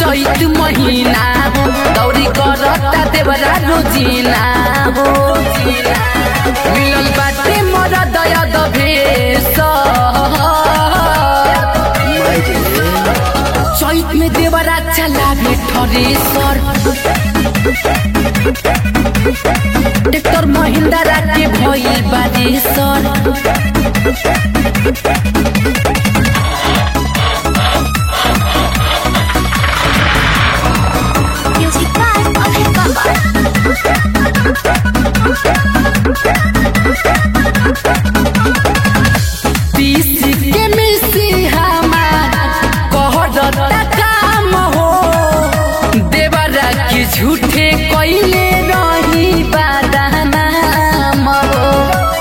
चैत महीना हो दौरी करता देवरा रोजीना हो मिलल बाटे मोर दया दभेश चैत में देवरा चलावे ठरेसर ट्रैक्टर महिंद्रा के भइल बारे सर Music by Abhay Baba. पीस के मिसी हमार कहरता काम हो देवरा के झूठे कइले रही बादानाम हो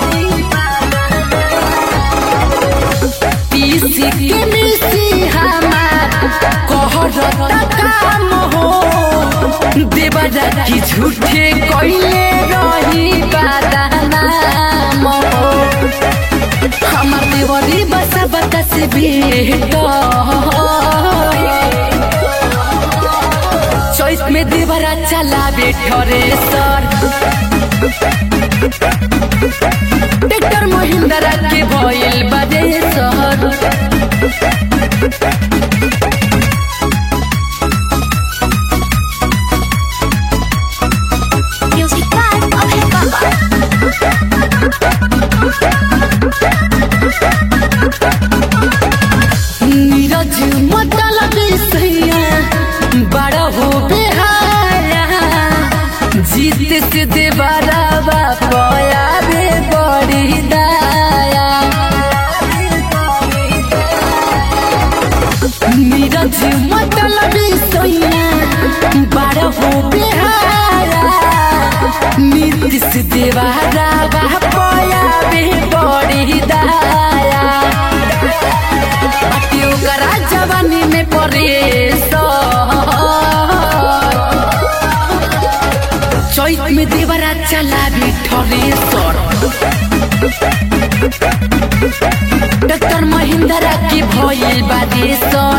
पीस के मिसी हमार कहरता काम हो देवरा के झूठे कइले रही बादानाम हो আমার দেবরি বাসা বাতাসে भेट चॉइस में देवरा चलावे ठरे सर ट्रैक्टर महिंद्रा के भइल बाजे सर Music by Abhay Baba. Neeraj मतलब सैया बड़ा हो बेहाया जीत से देवरा पया बे बड़ी दाया नीरज मतलब सैया बड़ा हो बेहाया नीति से देवरा पया बे बड़ी दाया अटियो करा जवानी में परेश चैत में देवरा चलावी ठरेसर डॉक्टर महिंद्रा की भइल बादेश्वर